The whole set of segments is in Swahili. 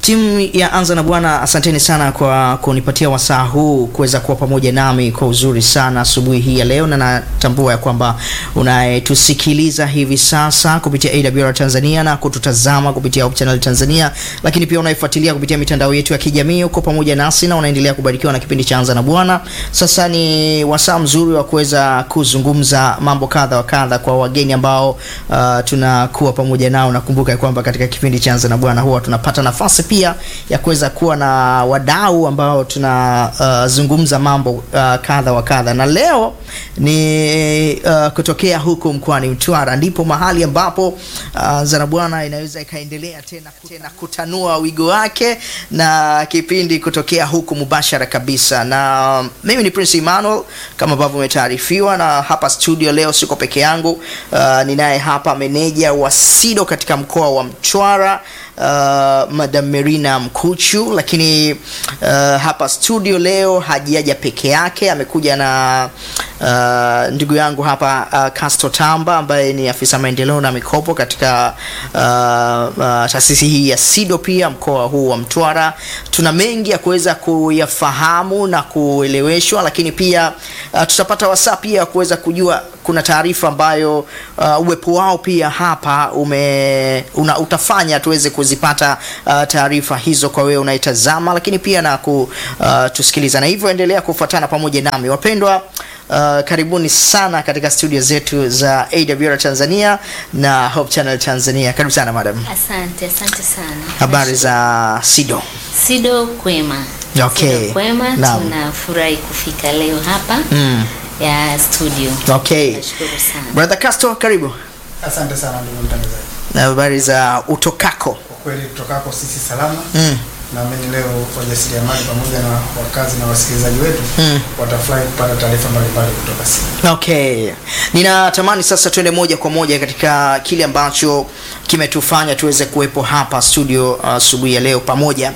Timu ya Anza na Bwana, asanteni sana kwa kunipatia wasaa huu kuweza kuwa pamoja nami kwa uzuri sana asubuhi hii ya leo, na natambua ya kwamba unayetusikiliza hivi sasa kupitia AWR Tanzania na kututazama kupitia Hope Channel Tanzania, lakini pia unayefuatilia kupitia mitandao yetu ya kijamii uko pamoja nasi na unaendelea kubarikiwa na kipindi cha Anza na Bwana. Sasa ni wasaa mzuri wa kuweza kuzungumza mambo kadha wa kadha kwa wageni ambao uh, tunakuwa pamoja nao. Nakumbuka ya kwamba katika kipindi cha Anza na Bwana huwa tunapata nafasi pia ya kuweza kuwa na wadau ambao tunazungumza uh, mambo uh, kadha wa kadha, na leo ni uh, kutokea huko mkoani Mtwara, ndipo mahali ambapo uh, Anza na Bwana inaweza ikaendelea tena, tena kutanua wigo wake na kipindi kutokea huku mubashara kabisa, na mimi ni Prince Emmanuel kama ambavyo umetaarifiwa, na hapa studio leo siko peke yangu uh, ninaye hapa meneja wa SIDO katika mkoa wa Mtwara uh, Madam Merina Mkuchu, lakini uh, hapa studio leo hajaja peke yake, amekuja na uh, ndugu yangu hapa uh, Casto Tamba ambaye ni afisa maendeleo na mikopo katika uh, uh, taasisi hii ya SIDO pia mkoa huu wa Mtwara. Tuna mengi ya kuweza kuyafahamu na kueleweshwa, lakini pia uh, tutapata wasaa pia kuweza kujua kuna taarifa ambayo uh, uwepo wao pia hapa ume una, utafanya tuweze kuzipata uh, taarifa hizo kwa wewe unaitazama, lakini pia na kutusikiliza, na hivyo endelea kufuatana pamoja nami wapendwa. Uh, karibuni sana katika studio zetu za AWR Tanzania na Hope Channel Tanzania. Karibu sana madam. Asante, asante sana. Habari za SIDO? SIDO kwema. Okay. SIDO kwema, Naam. tunafurahi kufika leo hapa Mm. ya studio. Okay. Nashukuru sana. Brother Castro, karibu. Asante sana ndugu mtangazaji. Na habari za utokako? Kwa kweli tutokako sisi salama. Mm. Naamini leo wajasiriamali pamoja na wakazi na wasikilizaji wetu Mm. watafurahi kupata taarifa mbalimbali kutoka sisi. Okay, ninatamani sasa tuende moja kwa moja katika kile ambacho kimetufanya tuweze kuwepo hapa studio asubuhi ya leo pamoja.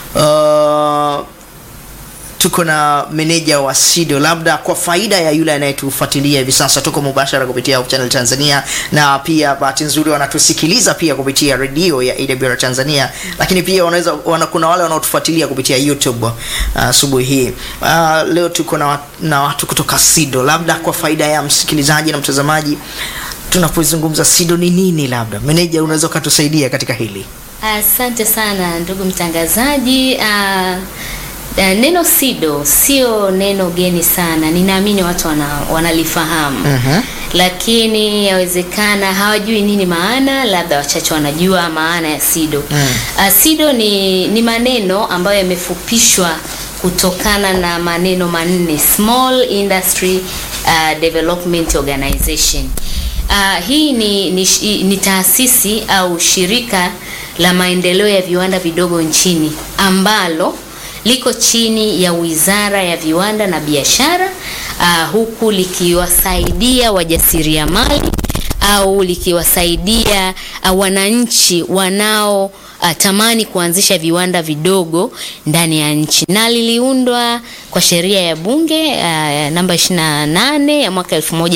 Uh, tuko na meneja wa SIDO, labda kwa faida ya yule anayetufuatilia hivi sasa, tuko mubashara kupitia Hope Channel Tanzania, na pia bahati nzuri wanatusikiliza pia kupitia redio ya AWR Tanzania, lakini pia wanaweza wana, kuna wale wanaotufuatilia kupitia YouTube uh, asubuhi hii. Uh, leo tuko na, wat- na watu kutoka SIDO, labda kwa faida ya msikilizaji na mtazamaji, tunapozungumza SIDO ni nini? Labda meneja, unaweza ukatusaidia katika hili? Asante sana ndugu mtangazaji. Uh, uh, neno SIDO sio neno geni sana, ninaamini watu wana, wanalifahamu Mhm. lakini yawezekana hawajui nini maana, labda wachache wanajua maana ya SIDO. Mm. Uh, SIDO ni, ni maneno ambayo yamefupishwa kutokana na maneno manne Small Industry uh, Development Organization. Uh, hii ni, ni, shi- ni taasisi au shirika la maendeleo ya viwanda vidogo nchini ambalo liko chini ya Wizara ya Viwanda na Biashara uh, huku likiwasaidia wajasiriamali au likiwasaidia uh, wananchi wanao uh, tamani kuanzisha viwanda vidogo ndani ya nchi na liliundwa kwa sheria ya bunge uh, namba 28 ya mwaka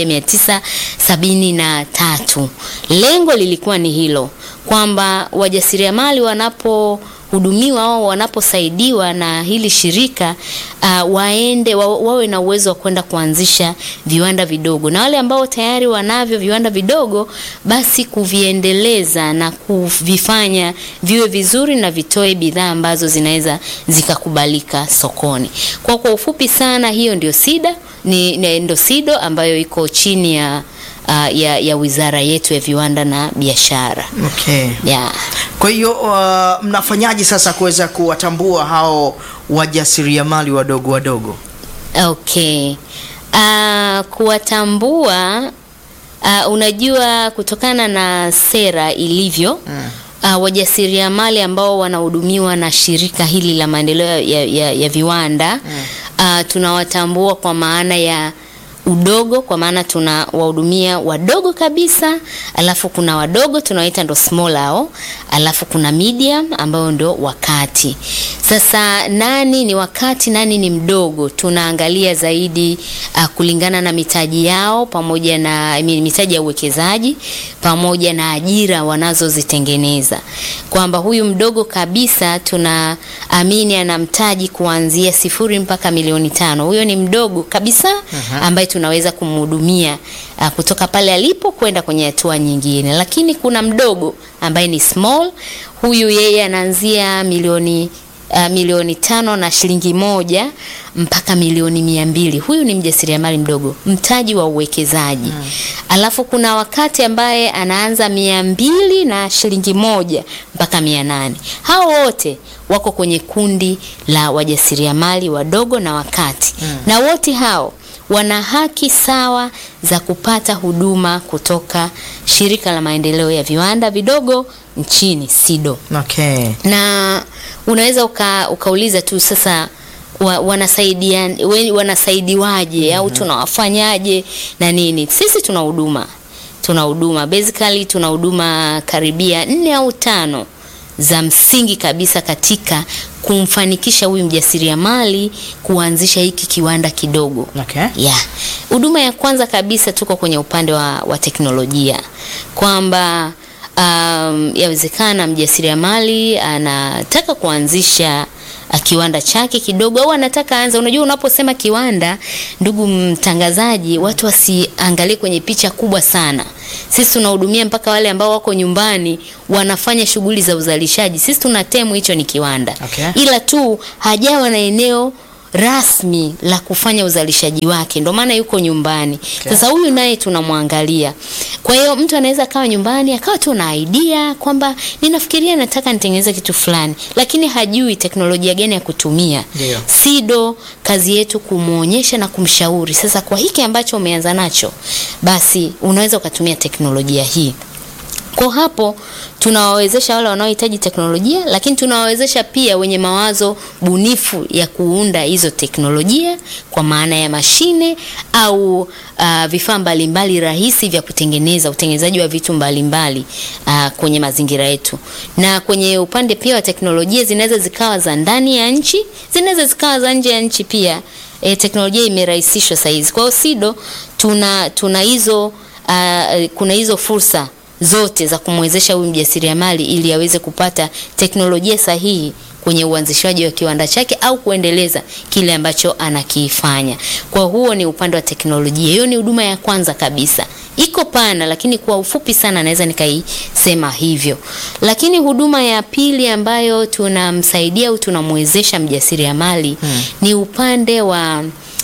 1973. Lengo lilikuwa ni hilo kwamba wajasiriamali wanapohudumiwa au wanaposaidiwa na hili shirika uh, waende wa, wawe na uwezo wa kwenda kuanzisha viwanda vidogo, na wale ambao tayari wanavyo viwanda vidogo, basi kuviendeleza na kuvifanya viwe vizuri na vitoe bidhaa ambazo zinaweza zikakubalika sokoni. Kwa kwa ufupi sana, hiyo ndio SIDA ni, ni ndio SIDO ambayo iko chini ya, uh, ya ya wizara yetu ya viwanda na biashara Okay. yeah. Kwa hiyo uh, mnafanyaje sasa kuweza kuwatambua hao wajasiriamali wadogo wadogo? Okay. Uh, kuwatambua uh, unajua kutokana na sera ilivyo Mm. uh, wajasiriamali ambao wanahudumiwa na shirika hili la maendeleo ya, ya, ya viwanda uh, tunawatambua kwa maana ya udogo kwa maana tuna wahudumia wadogo kabisa, alafu kuna wadogo tunawaita ndo small hao, alafu kuna medium ambao ndo wakati. Sasa nani ni wakati, nani ni mdogo? Tunaangalia zaidi uh, kulingana na mitaji yao pamoja na I mean, mitaji ya uwekezaji pamoja na ajira wanazozitengeneza, kwamba huyu mdogo kabisa tunaamini ana mtaji kuanzia sifuri mpaka milioni tano. Huyo ni mdogo kabisa ambaye tunaweza kumhudumia uh, kutoka pale alipo kwenda kwenye hatua nyingine, lakini kuna mdogo ambaye ni small. Huyu yeye anaanzia milioni uh, milioni tano na shilingi moja mpaka milioni mia mbili. Huyu ni mjasiriamali mdogo, mtaji wa uwekezaji. Alafu kuna wakati ambaye anaanza mia mbili na shilingi moja mpaka mia nane. Hao wote wako kwenye kundi la wajasiriamali wadogo na wakati, na wote hao wana haki sawa za kupata huduma kutoka shirika la maendeleo ya viwanda vidogo nchini SIDO Okay. na unaweza uka, ukauliza tu sasa wa, wanasaidia we- wanasaidiwaje au tunawafanyaje na nini? Sisi tuna huduma tuna huduma basically tuna huduma karibia nne au tano za msingi kabisa katika kumfanikisha huyu mjasiriamali kuanzisha hiki kiwanda kidogo. Okay. Yeah. Huduma ya kwanza kabisa tuko kwenye upande wa, wa teknolojia kwamba um, yawezekana mjasiriamali anataka kuanzisha uh, kiwanda chake kidogo au anataka anza. Unajua, unaposema kiwanda, ndugu mtangazaji, watu wasiangalie kwenye picha kubwa sana. Sisi tunahudumia mpaka wale ambao wako nyumbani wanafanya shughuli za uzalishaji. Sisi tuna temu hicho ni kiwanda Okay. ila tu hajawa na eneo rasmi la kufanya uzalishaji wake, ndio maana yuko nyumbani. Sasa huyu naye tunamwangalia. Kwa hiyo mtu anaweza akawa nyumbani akawa tu na idea kwamba ninafikiria nataka nitengeneze kitu fulani, lakini hajui teknolojia gani ya kutumia. Ndio. SIDO kazi yetu kumwonyesha na kumshauri. Sasa kwa hiki ambacho umeanza nacho, basi unaweza ukatumia teknolojia hii. Kwa hapo tunawawezesha wale wanaohitaji teknolojia, lakini tunawawezesha pia wenye mawazo bunifu ya kuunda hizo teknolojia kwa maana ya mashine au uh, vifaa mbalimbali rahisi vya kutengeneza utengenezaji wa vitu mbalimbali uh, kwenye mazingira yetu. Na kwenye upande pia wa teknolojia zinaweza zikawa za ndani ya nchi, zinaweza zikawa za nje ya nchi pia. E, teknolojia imerahisishwa saa hizi. Kwa hiyo SIDO tuna tuna hizo uh, kuna hizo fursa zote za kumwezesha huyu mjasiriamali ili aweze kupata teknolojia sahihi kwenye uanzishaji wa kiwanda chake au kuendeleza kile ambacho anakifanya. Kwa huo ni upande wa teknolojia. Hiyo ni huduma ya kwanza kabisa. Iko pana lakini kwa ufupi sana naweza nikaisema hivyo. Lakini huduma ya pili ambayo tunamsaidia au tunamwezesha mjasiriamali ni upande wa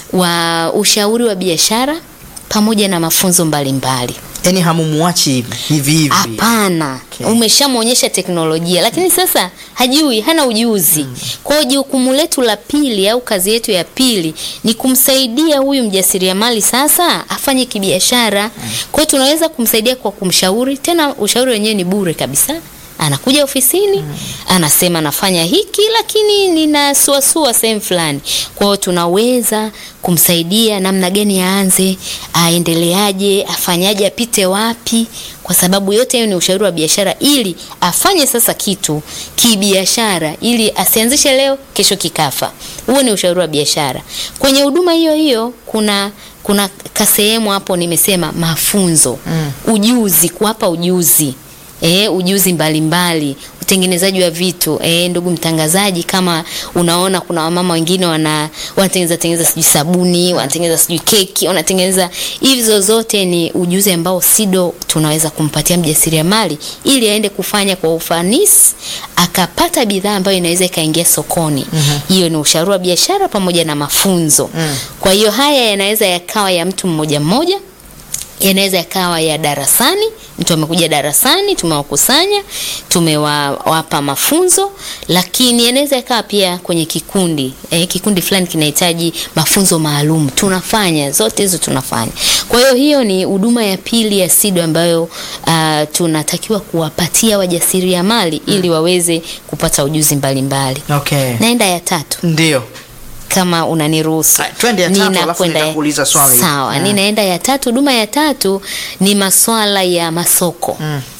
wa ushauri wa biashara pamoja na mafunzo mbalimbali. Yaani hamumuachi hivi hivi. Hapana, Okay. umeshamwonyesha teknolojia, lakini sasa hajui, hana ujuzi. Kwa hiyo jukumu letu la pili au kazi yetu ya pili ni kumsaidia huyu mjasiriamali sasa afanye kibiashara. Kwa hiyo tunaweza kumsaidia kwa kumshauri, tena ushauri wenyewe ni bure kabisa. Anakuja ofisini anasema nafanya hiki lakini ninasuasua sehemu fulani. Kwa hiyo tunaweza kumsaidia namna gani aanze, aendeleaje, afanyaje, apite wapi, kwa sababu yote hiyo ni ushauri wa biashara, ili afanye sasa kitu kibiashara, ili asianzishe leo kesho kikafa. Huo ni ushauri wa biashara. Kwenye huduma hiyo hiyo kuna kuna kasehemu hapo nimesema mafunzo, ujuzi, kuwapa ujuzi e, ujuzi mbalimbali mbali, utengenezaji wa vitu e, ndugu mtangazaji, kama unaona kuna wamama wengine wana wanatengeneza tengeneza sijui sabuni, wanatengeneza sijui keki, wanatengeneza hizo, zote ni ujuzi ambao SIDO tunaweza kumpatia mjasiriamali ili aende kufanya kwa ufanisi akapata bidhaa ambayo inaweza ikaingia sokoni. Hiyo ni ushauri wa biashara pamoja na mafunzo. Kwa hiyo haya yanaweza yakawa ya mtu mmoja mmoja yanaweza yakawa ya darasani, mtu amekuja darasani, tumewakusanya, tumewapa mafunzo, lakini yanaweza yakawa pia kwenye kikundi eh, kikundi fulani kinahitaji mafunzo maalum, tunafanya zote hizo, tunafanya. Kwa hiyo hiyo ni huduma ya pili ya SIDO ambayo uh, tunatakiwa kuwapatia wajasiriamali ili waweze kupata ujuzi mbalimbali. Okay. Naenda ya tatu Ndio. kama unaniruhusu. Ah, twende ya tatu, alafu Ninakwenda- nitakuuliza swali. Sawa, Mm. ninaenda ya tatu. Huduma ya tatu ni maswala ya masoko.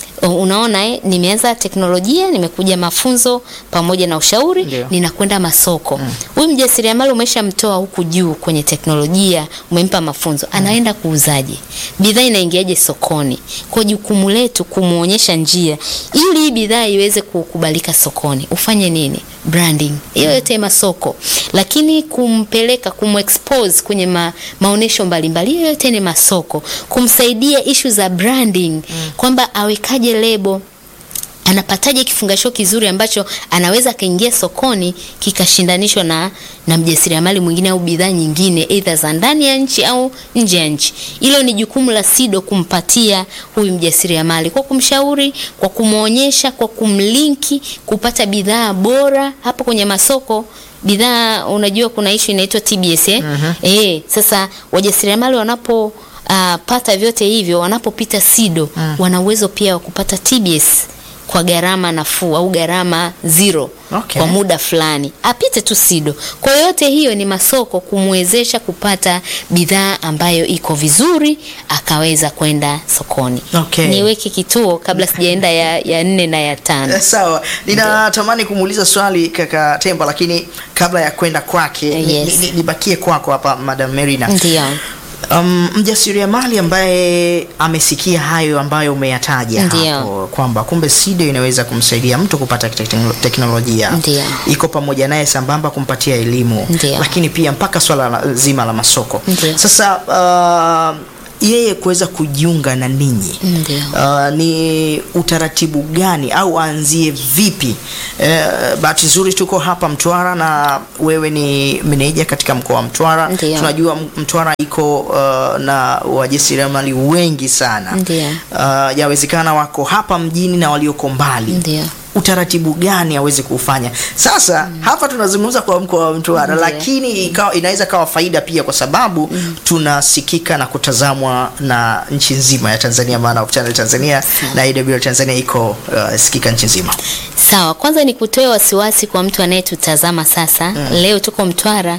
Unaona eh, nimeanza teknolojia, nimekuja mafunzo pamoja na ushauri, Ndio. ninakwenda masoko. Huyu mjasiriamali umeshamtoa huku juu kwenye teknolojia, umempa mafunzo, anaenda kuuzaje? Bidhaa inaingiaje sokoni? Kwa jukumu letu kumuonyesha njia ili hii bidhaa iweze kukubalika sokoni. Ufanye nini? Branding. Hiyo yote masoko. Lakini kumpeleka kumexpose kwenye ma, maonesho mbalimbali, hiyo yote ni masoko. Kumsaidia issue za branding kwamba awekaje lebo anapataje kifungashio kizuri ambacho anaweza akaingia sokoni kikashindanishwa na, na mjasiriamali mwingine au bidhaa nyingine aidha za ndani ya nchi au nje ya nchi. Hilo ni jukumu la SIDO kumpatia huyu mjasiriamali kwa kumshauri, kwa kumwonyesha, kwa kumlinki kupata bidhaa bora hapo kwenye masoko bidhaa unajua kuna issue inaitwa TBS eh? Eh, sasa wajasiriamali wanapo uh, pata vyote hivyo wanapopita SIDO wana uwezo pia wa kupata TBS kwa gharama nafuu au gharama zero Okay. kwa muda fulani, apite tu SIDO. Kwa yote hiyo ni masoko kumwezesha kupata bidhaa ambayo iko vizuri, akaweza kwenda sokoni. Okay. Niweke kituo kabla sijaenda ya, ya nne na ya tano. Eh, Sawa, ninatamani kumuuliza swali kaka Temba, lakini kabla ya kwenda kwake ni- Yes. ni- ni- nibakie kwako hapa Madam Merina. Ndio. Um, mjasiriamali ambaye amesikia hayo ambayo umeyataja Ndio. hapo kwamba kumbe SIDO inaweza kumsaidia mtu kupata tekno- teknolojia Ndio. iko pamoja naye sambamba kumpatia elimu Ndio. lakini pia mpaka swala la- zima la masoko Ndio. sasa uh, yeye kuweza kujiunga na ninyi Ndio. Uh, ni utaratibu gani au aanzie vipi? Uh, bahati nzuri tuko hapa Mtwara na wewe ni meneja katika mkoa wa Mtwara. Ndio. Tunajua M- Mtwara iko uh, na wajasiriamali wengi sana. Ndio. Uh, yawezekana wako hapa mjini na walioko mbali Ndio. utaratibu gani aweze kufanya sasa hapa tunazungumza kwa mkoa wa Mtwara Ndiyo. lakini ikawa, inaweza kawa faida pia kwa sababu tunasikika na kutazamwa na nchi nzima ya Tanzania maana Hope Channel Tanzania na AWR Tanzania iko uh, sikika nchi nzima Sawa, kwanza ni kutoe wasiwasi kwa mtu anayetutazama sasa. Leo tuko Mtwara,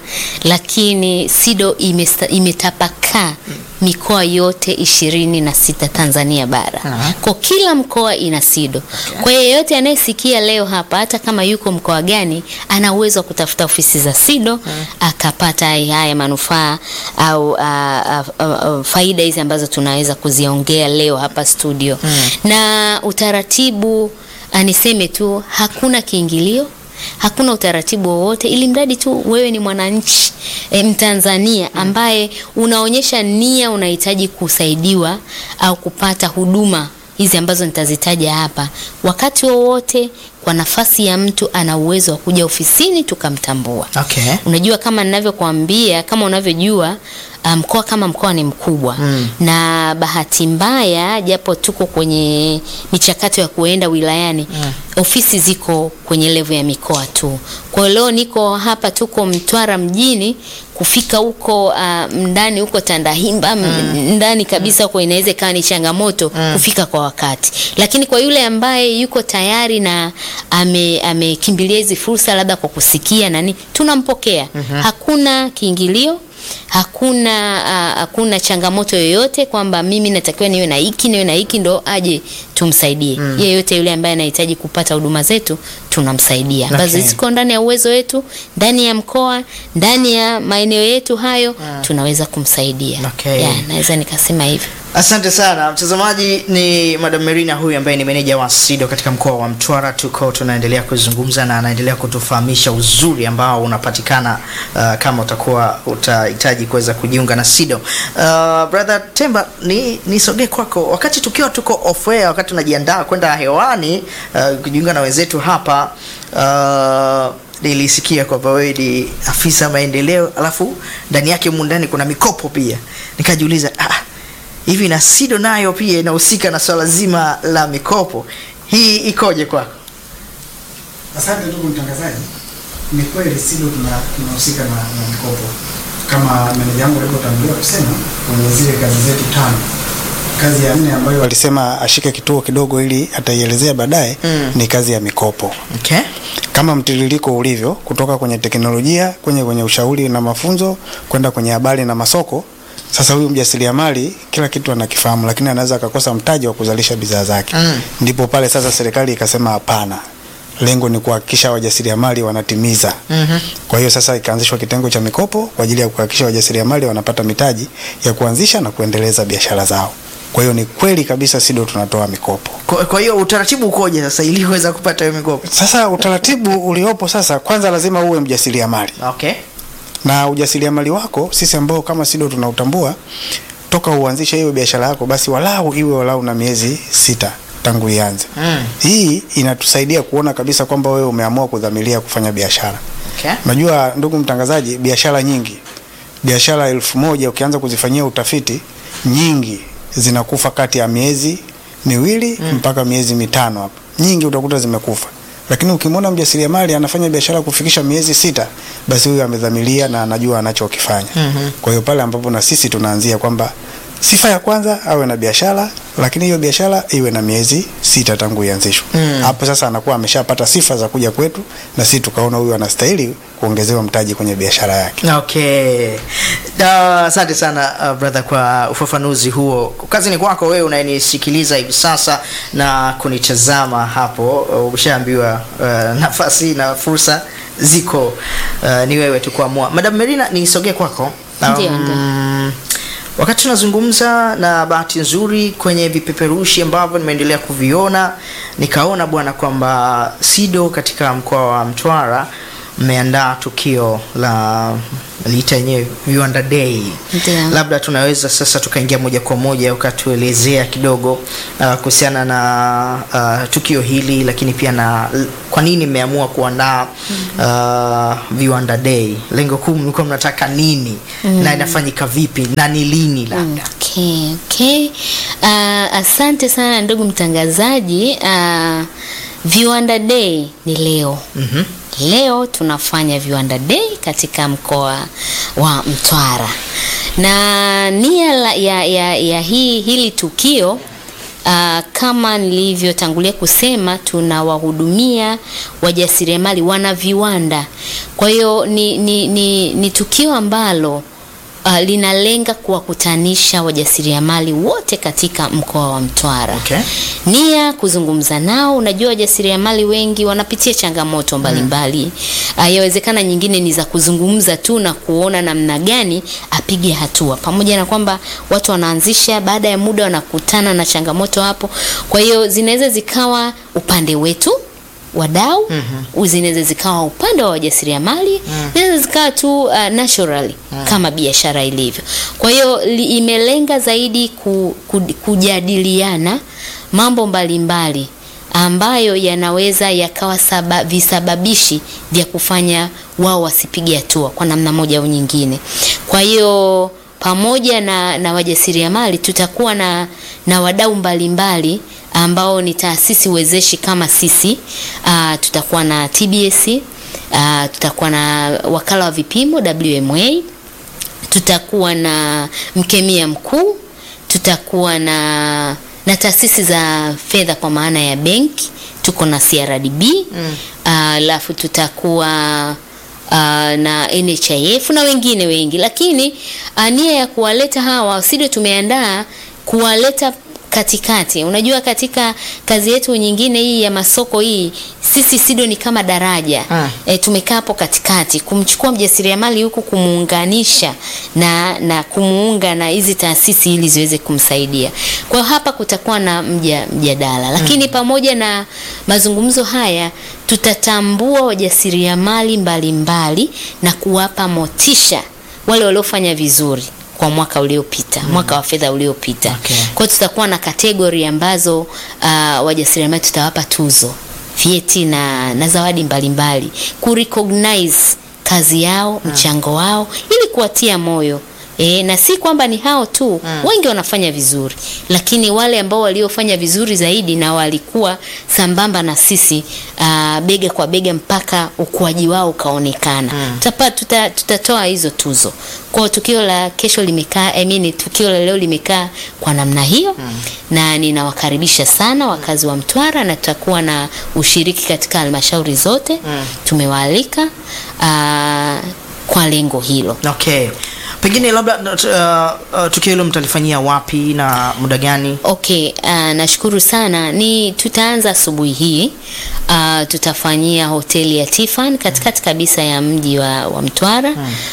lakini SIDO imesta- imetapakaa mikoa yote ishirini na sita Tanzania bara. Aha. Kwa kila mkoa ina SIDO. Kwa hiyo yeyote anayesikia leo hapa, hata kama yuko mkoa gani, ana uwezo wa kutafuta ofisi za SIDO akapata haya manufaa au a, a, a, a, faida hizi ambazo tunaweza kuziongea leo hapa studio na utaratibu Ah, niseme tu hakuna kiingilio, hakuna utaratibu wowote, ili mradi tu wewe ni mwananchi e, Mtanzania ambaye unaonyesha nia, unahitaji kusaidiwa au kupata huduma hizi ambazo nitazitaja hapa, wakati wowote, kwa nafasi ya mtu ana uwezo wa kuja ofisini tukamtambua. okay. Unajua, kama ninavyokuambia, kama unavyojua ah, mkoa kama mkoa ni mkubwa Mm. na bahati mbaya, japo tuko kwenye michakato ya kuenda wilayani ofisi ziko kwenye levo ya mikoa tu. Kwa hiyo leo niko hapa, tuko Mtwara mjini, kufika huko ah, ndani huko Tandahimba m- ndani kabisa huko inaweza ikawa ni changamoto kufika kwa wakati, lakini kwa yule ambaye yuko tayari na ame- amekimbilia hizi fursa labda kwa kusikia nani, tunampokea. Hakuna kiingilio hakuna ah, hakuna changamoto yoyote kwamba mimi natakiwa niwe na hiki niwe na hiki ndo aje tumsaidie. Yeyote yule ambaye anahitaji kupata huduma zetu tunamsaidia, ambazo Okay. ziko ndani ya uwezo wetu, ndani ya mkoa, ndani ya maeneo yetu hayo, tunaweza kumsaidia. Okay. Yeah, naweza nikasema hivyo. Asante sana mtazamaji, ni Madam Merina huyu ambaye ni meneja wa SIDO katika mkoa wa Mtwara. Tuko tunaendelea kuzungumza na anaendelea kutufahamisha uzuri ambao unapatikana uh, kama utakuwa utahitaji kuweza kujiunga na SIDO. Uh, brother Temba, ni nisogee kwako, wakati tukiwa tuko off air, wakati tunajiandaa kwenda hewani uh, kujiunga na wenzetu hapa uh, nilisikia kwamba wewe ni afisa maendeleo, alafu ndani yake humu ndani kuna mikopo pia, nikajiuliza ah, hivi na SIDO nayo pia inahusika na swala zima la mikopo, hii ikoje kwako? Asante ndugu mtangazaji, ni kweli SIDO tuna- tunahusika na, na mikopo kama meneja wangu alivyotangulia kusema kwenye zile kazi zetu tano kazi ya nne ambayo walisema ashike kituo kidogo ili ataielezea baadaye Mm. ni kazi ya mikopo Okay. kama mtiririko ulivyo kutoka kwenye teknolojia kwenye kwenye ushauri na mafunzo kwenda kwenye habari na masoko. Sasa huyu mjasiriamali kila kitu anakifahamu, lakini anaweza akakosa mtaji wa kuzalisha bidhaa zake. Mm. Ndipo pale sasa serikali ikasema hapana, lengo ni kuhakikisha wajasiriamali wanatimiza. Mhm. Kwa hiyo sasa ikaanzishwa kitengo cha mikopo kwa ajili ya kuhakikisha wajasiriamali wanapata mitaji ya kuanzisha na kuendeleza biashara zao. Kwa hiyo ni kweli kabisa SIDO tunatoa mikopo. Kwa, kwa hiyo utaratibu ukoje sasa ili uweza kupata hiyo mikopo? Sasa utaratibu uliopo sasa, kwanza lazima uwe mjasiriamali Okay. na ujasiriamali wako, sisi ambao kama SIDO tunautambua, toka uanzishe hiyo biashara yako, basi walau iwe walau na miezi sita tangu ianze. Mm. Hii inatusaidia kuona kabisa kwamba wewe umeamua kudhamiria kufanya biashara. Okay. Unajua ndugu mtangazaji, biashara nyingi, biashara elfu moja ukianza kuzifanyia utafiti, nyingi zinakufa kati ya miezi miwili mpaka miezi mitano hapa, nyingi utakuta zimekufa. Lakini ukimwona mjasiriamali anafanya biashara kufikisha miezi sita, basi huyu amedhamiria na anajua anachokifanya. Mhm. Kwa hiyo pale ambapo na sisi tunaanzia kwamba sifa ya kwanza awe na biashara, lakini hiyo biashara iwe na miezi sita tangu ianzishwe. Mm. Hapo sasa anakuwa ameshapata sifa za kuja kwetu, na sisi tukaona huyu anastahili kuongezewa mtaji kwenye biashara yake. Okay. Da, Asante sana uh, brother kwa ufafanuzi huo. Kazi ni kwako wewe unayenisikiliza hivi sasa na kunitazama hapo. Uh, Umeshaambiwa uh, nafasi na fursa ziko, uh, ni wewe tu kuamua. Madam Merina, nisogee kwako. Ndio, ndio. wakati tunazungumza na bahati nzuri kwenye vipeperushi ambavyo nimeendelea kuviona nikaona bwana kwamba SIDO katika mkoa wa Mtwara mmeandaa tukio la liita yenyewe viwanda day Ndio. labda tunaweza sasa tukaingia moja kwa moja ukatuelezea kidogo uh, kuhusiana na uh, tukio hili lakini pia na l- kwa nini mmeamua kuandaa uh, viwanda day lengo kuu mlikuwa mnataka nini na inafanyika vipi na ni lini labda Okay, okay. Uh, asante sana ndugu mtangazaji. Uh, Viwanda Day ni leo. Mhm. Leo tunafanya Viwanda Day katika mkoa wa Mtwara, na nia la- ya, ya, ya hii, hili tukio uh, kama nilivyotangulia kusema tunawahudumia wajasiriamali wana viwanda. Kwa hiyo ni, ni, ni, ni tukio ambalo uh, linalenga kuwakutanisha wajasiriamali wote katika mkoa wa Mtwara Okay. nia kuzungumza nao. Unajua, wajasiriamali wengi wanapitia changamoto mbalimbali mm. Yawezekana nyingine ni za kuzungumza tu na kuona namna gani apige hatua, pamoja na kwamba watu wanaanzisha, baada ya muda wanakutana na changamoto hapo. Kwa hiyo zinaweza zikawa upande wetu wadau mm-hmm. zinaweza zikawa upande wa wajasiriamali mm. zinaweza zikawa tu uh, naturally mm. kama biashara ilivyo. Kwa hiyo li- imelenga zaidi ku, ku, kujadiliana mambo mbalimbali ambayo yanaweza yakawa saba, visababishi vya kufanya wao wasipige hatua kwa namna moja au nyingine. Kwa hiyo pamoja na, na wajasiriamali tutakuwa na, na wadau mbalimbali ambao ni taasisi wezeshi kama sisi. Uh, tutakuwa na TBS, uh, tutakuwa na wakala wa vipimo WMA, tutakuwa na mkemia mkuu, tutakuwa na na taasisi za fedha kwa maana ya benki, tuko na CRDB alafu tutakuwa uh, na NHIF na wengine wengi, lakini uh, nia ya kuwaleta hawa SIDO tumeandaa kuwaleta katikati. Unajua, katika kazi yetu nyingine hii ya masoko hii, sisi SIDO ni kama daraja Ah. e, tumekaa hapo katikati kumchukua mjasiriamali huku kumuunganisha na na kumuunga na hizi taasisi ili ziweze kumsaidia. Kwa hiyo hapa kutakuwa na mja, mjadala, lakini pamoja na mazungumzo haya tutatambua wajasiriamali mbalimbali na kuwapa motisha wale waliofanya vizuri kwa mwaka uliopita, mwaka wa fedha uliopita. Okay. Kwa hiyo tutakuwa na kategori ambazo uh, wajasiriamali tutawapa tuzo, vyeti na, na zawadi mbalimbali ku recognize kazi yao, mchango wao ili kuwatia moyo E, na si kwamba ni hao tu wengi wanafanya vizuri, lakini wale ambao waliofanya vizuri zaidi na walikuwa sambamba na sisi aa, bega kwa bega mpaka ukuaji wao ukaonekana. Tutapa, tuta, tutatoa hizo tuzo. Kwa hiyo tukio la kesho limekaa I mean, tukio la leo limekaa kwa namna hiyo na ninawakaribisha sana wakazi wa Mtwara na tutakuwa na ushiriki katika halmashauri zote tumewaalika aa, kwa lengo hilo. Okay, pengine labda uh, uh, tukio hilo mtalifanyia wapi na muda gani? Okay, uh, nashukuru sana. Ni tutaanza asubuhi hii. Uh, tutafanyia hoteli ya Tiffany katikati kabisa ya mji wa, wa Mtwara.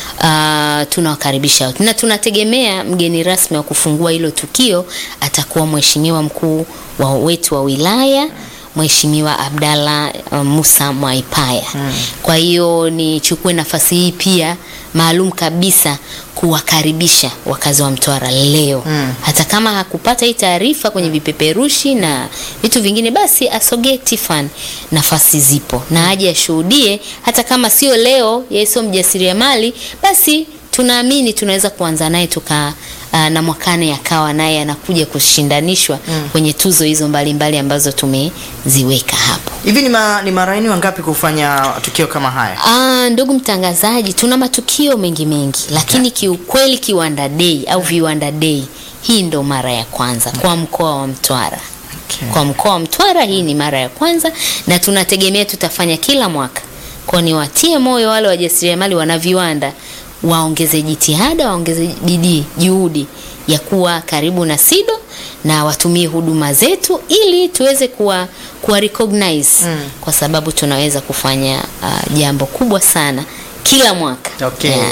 Uh, tunawakaribisha wote. na tunategemea mgeni rasmi wa kufungua hilo tukio atakuwa mheshimiwa mkuu wa wetu wa wilaya Mheshimiwa Abdalla uh, Musa Mwaipaya. Kwa hiyo nichukue nafasi hii pia maalum kabisa kuwakaribisha wakazi wa Mtwara leo hata kama hakupata hii taarifa kwenye vipeperushi na vitu vingine, basi asogee Tiffany, nafasi zipo na aje ashuhudie, hata kama sio leo, yeye sio mjasiriamali, basi tunaamini tunaweza kuanza naye tuka uh, na mwakane akawa naye anakuja kushindanishwa kwenye tuzo hizo mbalimbali mbali ambazo tumeziweka hapo. Hivi ni, ma, ni mara yenu wangapi kufanya tukio kama haya? Ah, ndugu mtangazaji, tuna matukio mengi mengi, lakini kiukweli Kiwanda Day au Viwanda Day hii ndo mara ya kwanza kwa mkoa wa Mtwara. Okay. Kwa mkoa wa Mtwara hii ni mara ya kwanza na tunategemea tutafanya kila mwaka. Kwa ni watie moyo wale wajasiriamali wana viwanda waongeze jitihada, waongeze bidii, juhudi ya kuwa karibu na SIDO na watumie huduma zetu ili tuweze kuwa, kuwa recognize kwa sababu tunaweza kufanya uh, jambo kubwa sana kila mwaka. Okay. Yeah.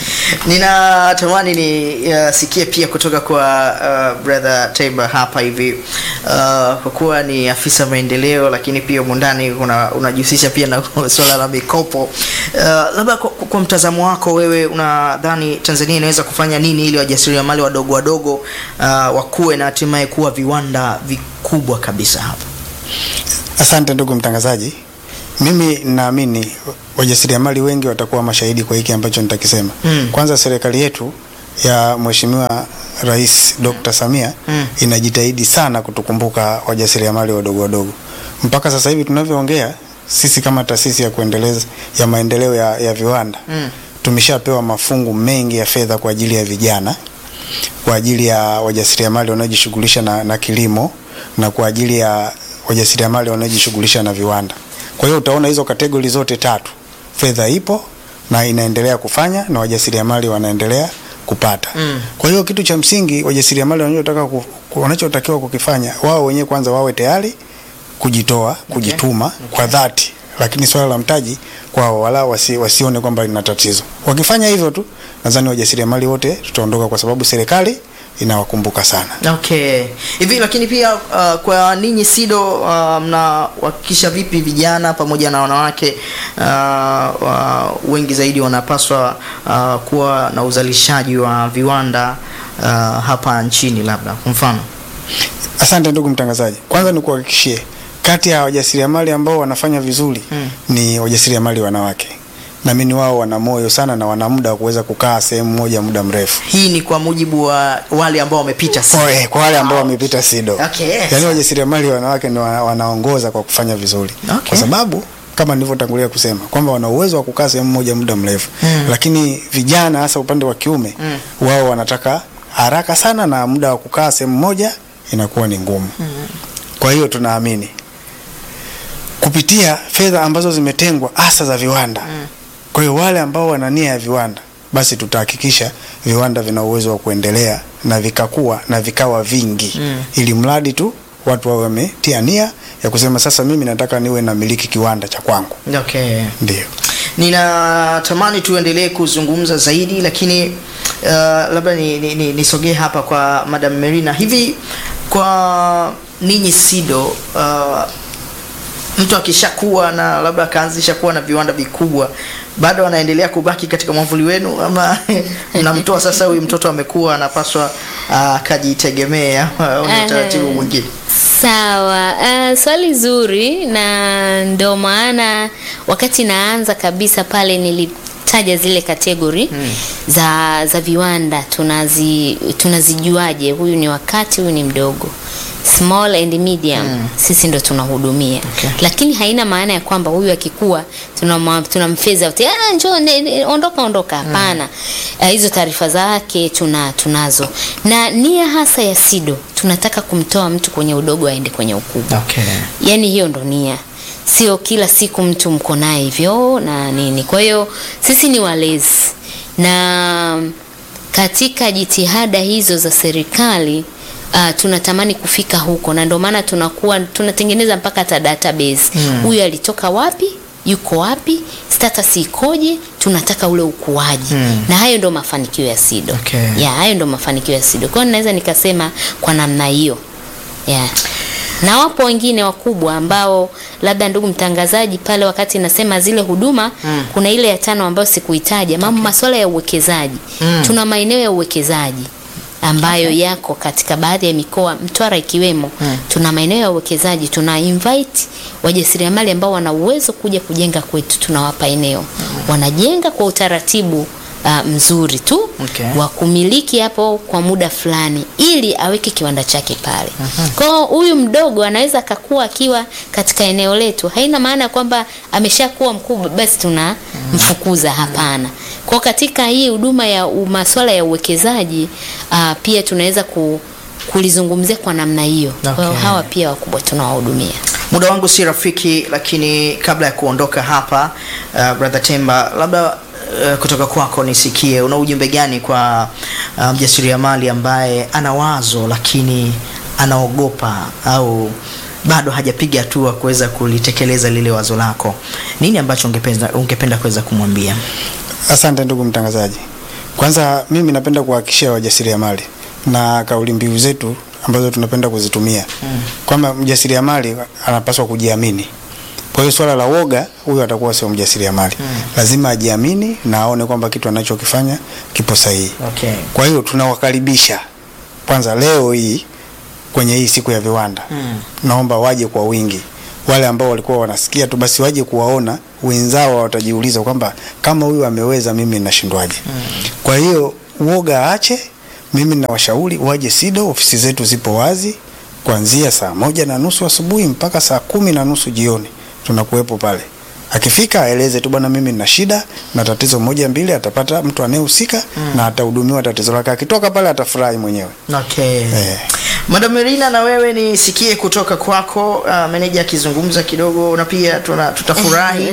Ninatamani nisikie pia kutoka kwa uh, brother Taiba hapa hivi uh, kwa kuwa ni afisa maendeleo, lakini pia humu ndani una- unajihusisha pia na swala la mikopo uh, labda kwa, kwa mtazamo wako wewe unadhani Tanzania inaweza kufanya nini ili wajasiriamali wadogo wadogo uh, wakuwe na hatimaye kuwa viwanda vikubwa kabisa hapa? Asante ndugu mtangazaji, mimi naamini wajasiriamali wengi watakuwa mashahidi kwa hiki ambacho nitakisema. Mm. Kwanza, serikali yetu ya Mheshimiwa Rais Dr. Samia Mm. inajitahidi sana kutukumbuka wajasiriamali wadogo wadogo. Mpaka sasa hivi tunavyoongea, sisi kama taasisi ya kuendeleza ya maendeleo ya, ya viwanda Mm. tumeshapewa mafungu mengi ya fedha kwa ajili ya vijana kwa ajili ya wajasiriamali wanaojishughulisha na, na kilimo na kwa ajili ya wajasiriamali wanaojishughulisha na viwanda. Kwa hiyo utaona hizo kategori zote tatu, fedha ipo na inaendelea kufanya na wajasiriamali wanaendelea kupata. Mm. Kwa hiyo kitu cha msingi wajasiriamali wanachotaka ku- ku- wanachotakiwa kukifanya wao wenyewe kwanza wawe tayari kujitoa, kujituma kwa dhati, lakini swala la mtaji kwao wala wasi, wasione kwamba lina tatizo. Wakifanya hivyo tu, nadhani wajasiriamali wote tutaondoka, kwa sababu serikali inawakumbuka sana. Okay. Hivi lakini pia uh, kwa ninyi SIDO uh, mnahakikisha vipi vijana pamoja na wanawake uh, uh, wengi zaidi wanapaswa uh, kuwa na uzalishaji wa viwanda uh, hapa nchini labda kwa mfano? Asante ndugu mtangazaji, kwanza nikuhakikishie kati ya wajasiriamali ambao wanafanya vizuri Mm. ni wajasiriamali wanawake. Naamini wao wana moyo sana na wana muda wa kuweza kukaa sehemu moja muda mrefu. Hii ni kwa mujibu wa wale ambao wamepita SIDO. Kwa, eh, kwa wale ambao wamepita SIDO. Okay, yes. Yaani wajasiriamali wanawake ndio wana- wanaongoza kwa kufanya vizuri. Okay. Kwa sababu kama nilivyotangulia kusema kwamba wana uwezo wa kukaa sehemu moja muda mrefu. Mm. Lakini vijana hasa upande wa kiume Mm. wao wanataka haraka sana na muda wa kukaa sehemu moja inakuwa ni ngumu. Kwa hiyo tunaamini kupitia fedha ambazo zimetengwa hasa za viwanda. Kwa hiyo wale ambao wana nia ya viwanda, basi tutahakikisha viwanda vina uwezo wa kuendelea na vikakua na vikawa vingi Mm. ili mradi tu watu wawe wametia nia ya kusema sasa, mimi nataka niwe na miliki kiwanda cha kwangu. Okay. Ndio. Ninatamani tuendelee kuzungumza zaidi lakini uh, labda nisogee ni, ni, nisogee hapa kwa Madam Merina. Hivi kwa ninyi SIDO uh, mtu akishakuwa na labda akaanzisha kuwa na viwanda vikubwa bado anaendelea kubaki katika mwavuli wenu ama mnamtoa sasa, huyu mtoto amekuwa anapaswa uh, akajitegemee ama ni Aha. utaratibu mwingine? Sawa, uh, swali zuri, na ndio maana wakati naanza kabisa pale nilita umetaja zile kategori za za viwanda tunazi tunazijuaje huyu ni wakati huyu ni mdogo small and medium sisi ndo tunahudumia Okay. lakini haina maana ya kwamba huyu akikua tunamwa- tunamfeza out ah njoo ne- ne- ondoka ondoka hapana Eh, hizo taarifa zake tuna tunazo na nia hasa ya SIDO tunataka kumtoa mtu kwenye udogo aende kwenye ukubwa Okay. yani hiyo ndo nia sio kila siku mtu mko naye hivyo na nini kwa hiyo sisi ni walezi na katika jitihada hizo za serikali uh, tunatamani kufika huko na ndio maana tunakuwa tunatengeneza mpaka hata database huyu alitoka wapi yuko wapi status ikoje tunataka ule ukuaji Mm. na hayo ndio mafanikio ya SIDO Okay. ya hayo ndio mafanikio ya SIDO kwa hiyo naweza nikasema kwa namna hiyo yeah. na wapo wengine wakubwa ambao labda ndugu mtangazaji pale wakati nasema zile huduma Mm. kuna ile ya tano ambayo sikuitaja mambo masuala ya uwekezaji Mm. tuna maeneo ya uwekezaji ambayo yako katika baadhi ya mikoa Mtwara ikiwemo Mm. tuna maeneo ya uwekezaji tuna invite wajasiriamali ambao wana uwezo kuja kujenga kwetu tunawapa eneo wanajenga kwa utaratibu uh, mzuri tu Okay. wa kumiliki hapo kwa muda fulani ili aweke kiwanda chake pale. Kwa hiyo huyu mdogo anaweza akakuwa akiwa katika eneo letu, haina maana kwamba ameshakuwa mkubwa basi tunamfukuza, hapana. Kwa katika hii huduma ya u- masuala ya uwekezaji uh, pia tunaweza ku, kulizungumzia kwa namna hiyo. Kwa hiyo Okay. hawa pia wakubwa tunawahudumia. muda wangu si rafiki lakini kabla ya kuondoka hapa uh, brother temba labda uh, kutoka kwako nisikie una ujumbe gani kwa uh, mjasiriamali ambaye ana wazo lakini anaogopa au bado hajapiga hatua kuweza kulitekeleza lile wazo lako nini ambacho ungependa, ungependa kuweza kumwambia Asante ndugu mtangazaji. Kwanza mimi napenda kuhakikishia wajasiriamali na kauli mbiu zetu ambazo tunapenda kuzitumia mm. kwamba mjasiriamali anapaswa kujiamini. Kwa hiyo swala la woga, huyo atakuwa sio mjasiriamali mm. lazima ajiamini na aone kwamba kitu anachokifanya kipo sahihi. okay. Kwa hiyo tunawakaribisha kwanza leo hii kwenye hii siku ya viwanda Mm. naomba waje kwa wingi. Wale ambao walikuwa wanasikia tu basi waje kuwaona wenzao, watajiuliza kwamba kama huyu ameweza, mimi nashindwaje? Kwa hiyo uoga aache. Mimi nawashauri waje SIDO, ofisi zetu zipo wazi kuanzia saa moja na nusu asubuhi mpaka saa kumi na nusu jioni, tunakuwepo pale. Akifika aeleze tu, bwana, mimi nina shida na tatizo moja mbili, atapata mtu anayehusika na atahudumiwa tatizo lake. Akitoka pale atafurahi mwenyewe. Okay. Eh. Madam Merina, na wewe nisikie kutoka kwako uh, meneja akizungumza kidogo, na pia tuna, tutafurahi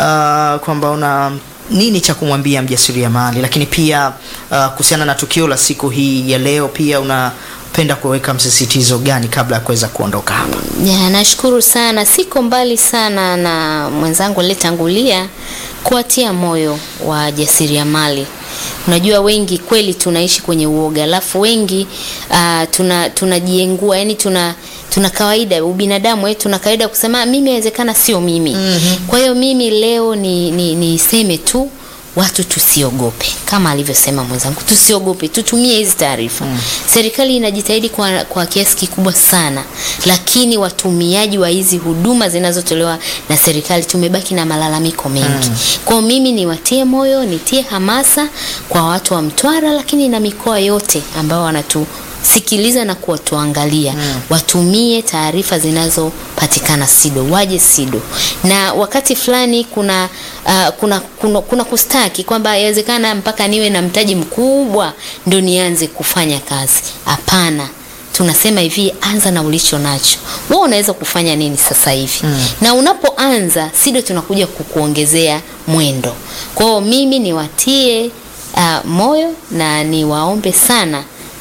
uh, kwamba una nini cha kumwambia mjasiriamali, lakini pia uh, kuhusiana na tukio la siku hii ya leo, pia unapenda kuweka msisitizo gani kabla ya kuweza kuondoka hapa? Ya, nashukuru sana, siko mbali sana na mwenzangu aliyetangulia kuwatia moyo wa jasiriamali. Unajua wengi kweli tunaishi kwenye uoga, alafu wengi uh, tuna tunajiengua, yani tuna tuna kawaida ubinadamu wetu tuna kawaida kusema "Ah, mimi inawezekana sio mimi. Mm-hmm. Kwa hiyo mimi leo ni ni niseme tu watu tusiogope kama alivyosema mwenzangu tusiogope tutumie hizi taarifa mm. serikali inajitahidi kwa, kwa kiasi kikubwa sana lakini watumiaji wa hizi huduma zinazotolewa na serikali tumebaki na malalamiko mengi mm. kwao mimi niwatie moyo nitie hamasa kwa watu wa mtwara lakini na mikoa yote ambao wanatu sikiliza na kuwatuangalia mm. watumie taarifa zinazopatikana SIDO, waje SIDO. Na wakati fulani kuna, uh, kuna, kuna, kuna kustaki kwamba yawezekana mpaka niwe na mtaji mkubwa ndo nianze kufanya kazi. Hapana, tunasema hivi, anza na ulicho nacho. Wewe unaweza kufanya nini sasa hivi? Mm. Na unapoanza SIDO tunakuja kukuongezea mwendo. Kwa hiyo mimi niwatie uh, moyo na niwaombe sana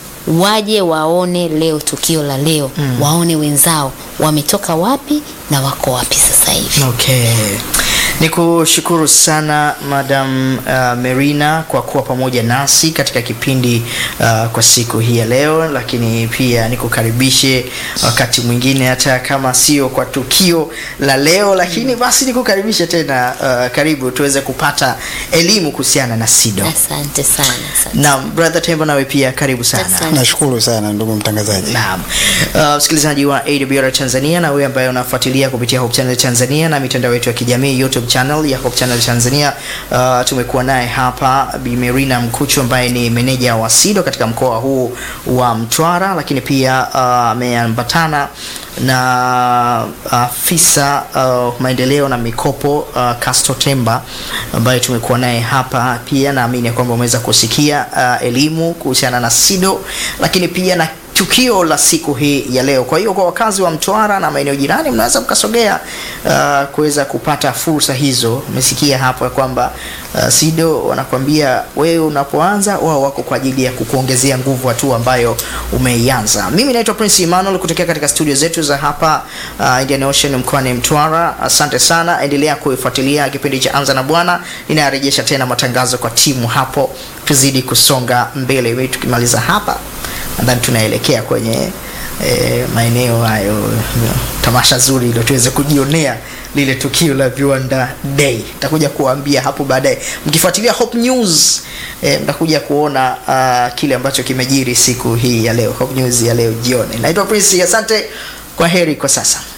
waje waone leo tukio la leo mm. waone wenzao wametoka wapi na wako wapi sasa hivi Okay. Ni kushukuru sana Madam uh, Merina kwa kuwa pamoja nasi katika kipindi uh, kwa siku hii ya leo, lakini pia nikukaribishe wakati mwingine hata kama sio kwa tukio la leo, lakini basi nikukaribishe tena uh, karibu tuweze kupata elimu kuhusiana na SIDO. asante sana asante. Naam, brother Tembo nawe pia karibu sana. Asante. Nashukuru sana ndugu mtangazaji. Naam. Uh, msikilizaji wa AWR Tanzania na wewe ambaye unafuatilia kupitia Hope Channel Tanzania na mitandao yetu ya kijamii YouTube YouTube channel ya Hope Channel Tanzania. Uh, tumekuwa naye hapa Bi Merina Mkuchu ambaye ni meneja wa SIDO katika mkoa huu wa Mtwara, lakini pia uh, ameambatana na afisa uh, maendeleo na mikopo uh, Casto Temba ambaye tumekuwa naye hapa pia. Naamini ya kwamba umeweza kusikia uh, elimu kuhusiana na SIDO, lakini pia na tukio la siku hii ya leo. Kwa hiyo kwa wakazi wa Mtwara na maeneo jirani, mnaweza mkasogea uh, kuweza kupata fursa hizo. Umesikia hapo ya kwamba uh, SIDO wanakwambia wewe unapoanza, wao wako kwa ajili ya kukuongezea nguvu hatua ambayo umeianza. Mimi naitwa Prince Emmanuel kutokea katika studio zetu za hapa uh, Indian Ocean mkoani Mtwara. Asante sana, endelea kuifuatilia kipindi cha Anza na Bwana. Ninarejesha tena matangazo kwa timu hapo, tuzidi kusonga mbele. Wewe tukimaliza hapa nadhani tunaelekea kwenye e, maeneo hayo tamasha zuri ili tuweze kujionea lile tukio la Viwanda Day. Nitakuja kuwaambia hapo baadaye, mkifuatilia Hope News e, mtakuja kuona uh, kile ambacho kimejiri siku hii ya leo, Hope News ya leo jioni. Naitwa Prince, asante, kwa heri kwa sasa.